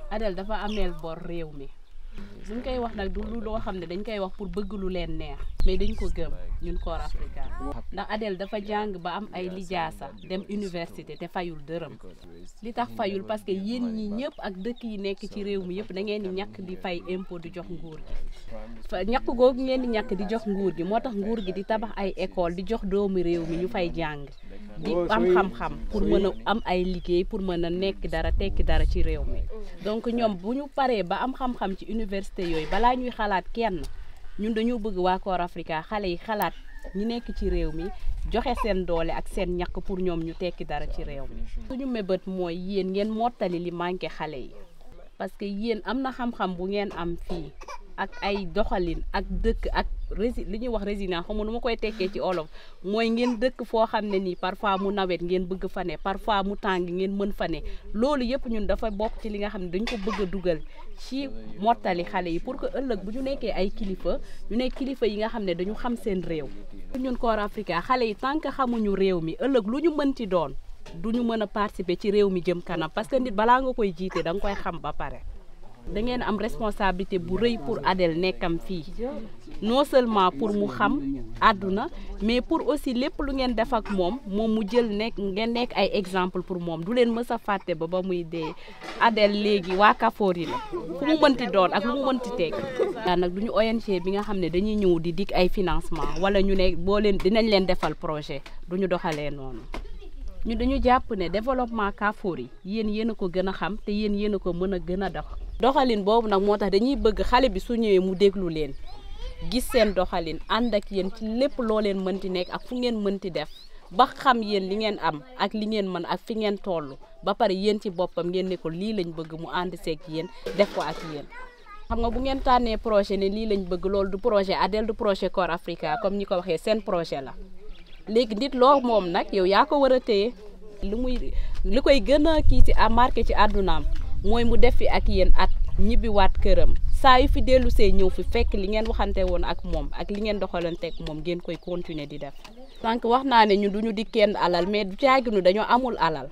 Adel dafa ameel bor réew mi suñ koy wax nag du lu loo xam ne dañ koy wax pour bëgg lu leen neex mais dañ ko gëm ñun Corps Africa ndax Adel dafa jàng ba am ay lijaasa dem université te fayul dërëm li tax fayul parce que yéen ñi ñëpp ak dëkk yi nekk ci réew mi yëpp da ngeen di ñàkk di fay impôt di jox nguur gi fa ñàkk googu ngeen di ñàkk di jox nguur gi moo tax nguur gi di tabax ay école di jox doomu réew mi ñu fay jàng di am xam-xam pour mën a am ay liggéey pour mën a nekk dara tekki dara ci réew mi donc ñoom bu ñu paree ba am xam-xam ci université yooyu balaa ñuy xalaat kenn ñun dañoo bëgg waa Corps Africa xale yi xalaat ñi nekk ci réew mi joxe seen doole ak seen ñàkk pour ñoom ñu tekki dara ci réew mi suñu mébét mooy yéen ngeen mottali li manqué xale yi parce que yéen am na xam-xam bu ngeen am fii ak ay doxalin ak dëkk ak rési li ñuy wax résidence xam nu ma koy tekkee ci olof mooy ngeen dëkk foo xam ne nii parfois mu nawet ngeen bëgg fa ne parfois mu tàng ngeen mën fa ne loolu yëpp ñun dafa bokk ci li nga xam ne dañ ko bëgg a dugal ci mottali xale yi pour que ëllëg bu ñu nekkee ay kilifa ñu nekk kilifa yi nga xam ne dañu xam seen réew ñun Corps Africa xale yi tant que xamuñu réew mi ëllëg lu ñu mënti doon du ñu mën a participer ci réew mi jëm kanam parce que nit balaa nga koy jiite da nga koy xam ba pare da ngeen am responsabilité bu rëy pour Adel nekkam fii non seulement pour mu xam àdduna mais pour aussi lépp lu ngeen def ak moom moom mu jël nekk ngeen nekk ay exemple pour moom du leen mës a fàtte ba ba muy dee Adel léegi waa Kafori la fu mu mënti doon ak lu mu mënti teg daa nag du ñu ONG bi nga xam ne dañuy ñëw di dig ay financement wala ñu ne boo leen dinañ leen defal projet du ñu doxalee noonu ñu dañu jàpp ne développement Kafori yéen yéen a ko gën a xam te yéen yéen a ko mën a gën a dox doxalin boobu nag moo tax dañuy bëgg xale bi su ñëwee mu déglu leen gis seen doxalin ànd ak yéen ci lépp loo leen mënti nekk ak fu ngeen mënti def ba xam yéen li ngeen am ak li ngeen mën ak fi ngeen toll ba pare yéen ci boppam ngeen ne ko lii lañ bëgg mu ànd seeg yéen def ko ak yéen. xam nga bu ngeen tànnee projet ne lii lañ bëgg loolu du projet Adel du projet Corps Africa comme ñi ko waxee seen projet la léegi nit loo moom nag yow yaa ko war a téye lu muy li koy gën a kii ci a marqué ci àddunaam mooy mu def fi ak yéen at ñibbiwaat këram saa yu fi dellu see ñëw fi fekk li ngeen waxante woon ak moom ak li ngeen doxalanteeg moom ngeen koy continuer di def. sànq wax naa ne ñun du ñu di kenn alal mais du caaginu dañoo amul alal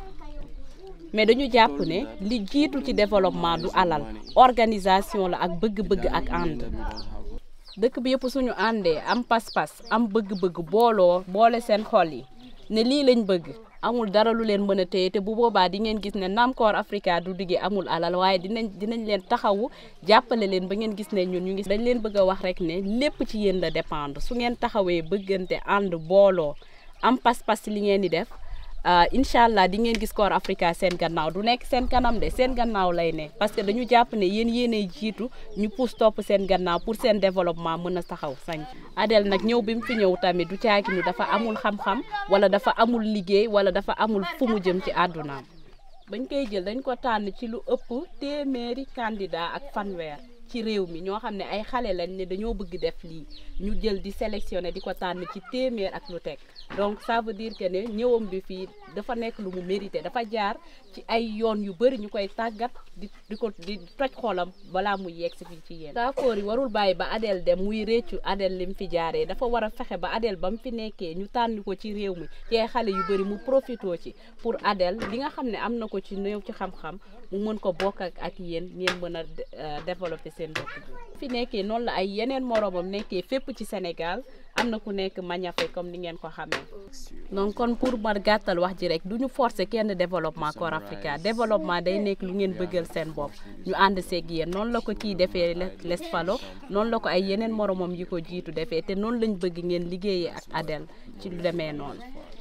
mais dañu jàpp ne li jiitu ci développement du alal organisation la ak bëgg-bëgg ak ànd. dëkk bi yëpp suñu àndee am pas-pas am bëgg-bëgg booloo boole seen xol yi ne lii lañ bëgg amul dara lu leen mën a téye te bu boobaa di ngeen gis ne naam Corps Africa du diggee amul alal waaye dinañ dinañ leen taxawu jàppale leen ba ngeen gis ne ñun ñu ngi dañ leen bëgg a wax rek ne lépp ci yéen la dépendre su ngeen taxawee bëggante ànd booloo am pas-pas ci li ngeen di def incha allah di ngeen gis Corps Africa seen gannaaw du nekk seen kanam de seen gannaaw lay ne parce que dañu jàpp ne yéen yéenay jiitu ñu pousse topp seen gannaaw pour seen développement mën a taxaw sañ Adel nag ñëw bi mu fi ñëw tamit du caagi ni dafa amul xam-xam wala dafa amul liggéey wala dafa amul fu mu jëm ci àddunaam bañ koy jël dañ ko tànn ci lu ëpp téeméeri candidat ak fanweer ci réew mi ñoo xam ne ay xale lañ ne dañoo bëgg def lii ñu jël di sélectionné di ko tànn ci téeméer ak lu teg donc ça veut dire que ne ñëwam bi fii dafa nekk lu mu mérité dafa jaar ci ay yoon yu bëri ñu koy tàggat di di ko di toj xolam balaa muy yegg si fii ci yéen. Kafori yi warul bàyyi ba Adel dem muy réccu Adel li mu fi jaaree dafa war a fexe ba Adel ba mu fi nekkee ñu tànn ko ci réew mi ci ay xale yu bëri mu profitoo ci pour Adel li nga xam ne am na ko ci néew ci xam-xam mu mën ko bokk ak ak yéen ngeen mën a développer seen dëkk bi. fi nekkee noonu la ay yeneen moromam nekkee fépp ci Sénégal am na ku nekk Mañafe comme ni ngeen ko xamee donc kon pour ma gàttal wax ji rek du ñu forcer kenn développement Corps Africa développement day nekk lu ngeen bëggal seen bopp ñu ànd seeg yéen noonu la ko kii defee les falo noonu la ko ay yeneen moromam yi ko jiitu defee te noonu lañ bëgg ngeen liggéeyee ak Adel ci lu demee noonu.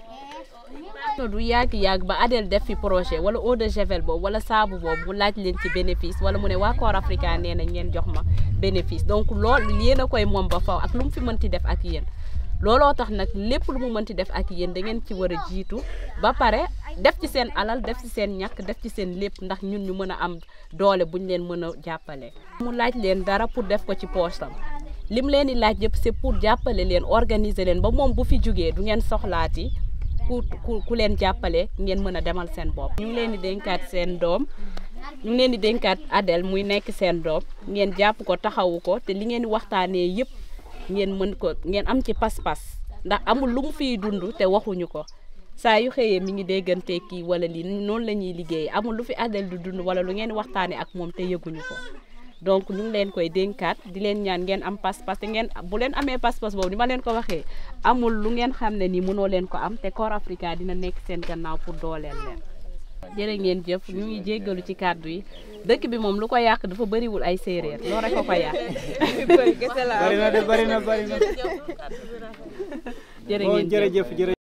du yàgg-yàgg ba Adel def fi projet wala eau de javel boobu wala saabu boobu mu laaj leen ci bénéfice wala mu ne waa Corps Africa nee na ngeen jox ma bénéfice donc loolu yéen a koy moom ba faw ak lu mu fi mënti def ak yéen looloo tax nag lépp lu mu mënti def ak yéen da ngeen ci war a jiitu ba pare def ci seen alal def ci seen ñàkk def ci seen lépp ndax ñun ñu mën a am doole buñ leen mën a jàppale. mu laaj leen dara pour def ko ci poosam lim leen di laaj yëpp c'est pour jàppale leen organiser leen ba moom bu fi jógee du ngeen soxlaati. ku ku ku leen jàppale ngeen mën a demal seen bopp. ñu ngi leen di dénkaat seen doom ñu ngi leen di dénkaat Adel muy nekk seen doom ngeen jàpp ko taxawu ko te li ngeen di waxtaanee yëpp ngeen mën ko ngeen am ci pas-pas ndax amul lu mu fiy dund te waxuñu ko saa yu xëyee mi ngi déggante kii wala lii noonu la ñuy liggéey amul lu fi Adel du dund wala lu ngeen waxtaanee ak moom te yëguñu ko donc ñu ngi leen koy dénkaat di leen ñaan ngeen am pas-pas te ngeen bu leen amee pas-pas boobu ni ma leen ko waxee amul lu ngeen xam ne ni mënoo leen ko am te Corps Africa dina nekk seen gannaaw pour dooleel leen jërë ngeen jëf ñu ngi jéggalu ci kàddu yi dëkk bi moom lu ko yàq dafa bëriwul ay séeréer loolu rek ko ko yàq bari na de bari na bari na jërë bon ngeen jëf jërëjëf jërëjëf